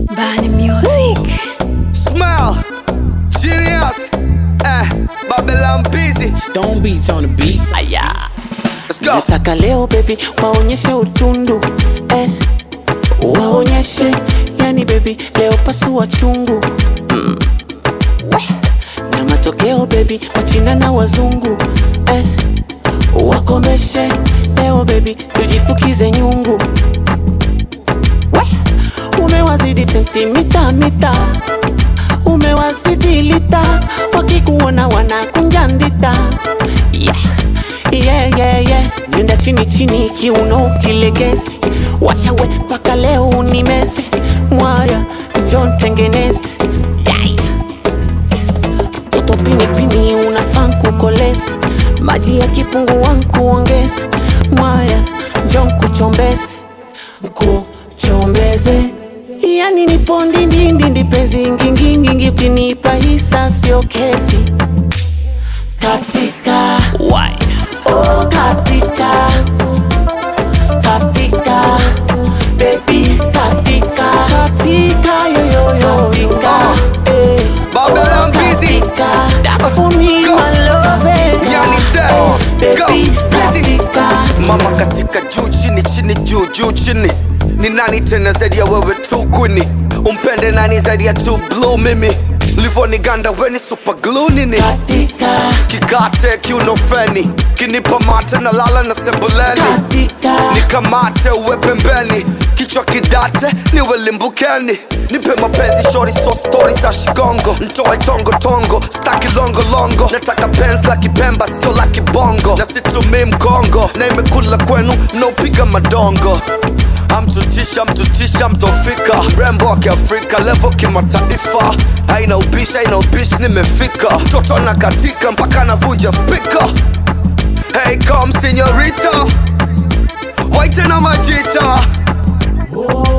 Bani Music. Smile, genius, eh, Babylon busy. Stone beats on the beat. Aya, let's go. Nataka leo baby waonyeshe utundu eh. Waonyeshe yani baby leo pasua chungu mm. Weh. Na matokeo baby wachina na wazungu eh. Wakomeshe leo baby tujifukize nyungu Weh. Umewazidi sentimita mita umewazidi lita wakikuona wanakunja ndita yeah. Yeah, yeah, yeah. Nenda chini chini kiuno kilegeze wachawe mpaka leo unimeze mwaya njon tengeneze yeah. Toto pinipini unafaa kukoleza maji ya kipungua nkuongeze mwaya njon kuchombeze kuchombeze yani nipo ndindindindi penzi ngingingingi ukinipa hisa sio kesi katika Why? Oh, katika katika baby katika katika yoyoyo katika eh. Babylon busy. katika that's for me Go. my love eh. Yani say, Oh, go, baby busy. katika Mama katika juu chini chini juu juu chini. Ni nani tena zaidi ya wewe tu kwini? Umpende nani zaidi ya tu blue mimi? Livoniganda weni super glue nini? katika Kikate kiuno feni, kinipa mate na lala na sebuleni. katika nikamate uwe pembeni kichwa kidate niwe limbukeni nipe mapenzi shori so stori za shigongo ntoe tongo tongo staki longo longo nataka penzi la kipemba sio la kibongo na situmii mgongo na imekula kwenu mnaopiga madongo amtutisha mtutisha mtofika mrembo wa kiafrika levo kimataifa haina ubishi haina ubishi nimefika mtoto na katika mpaka navunja spika hey come senorita Waite na majita oh,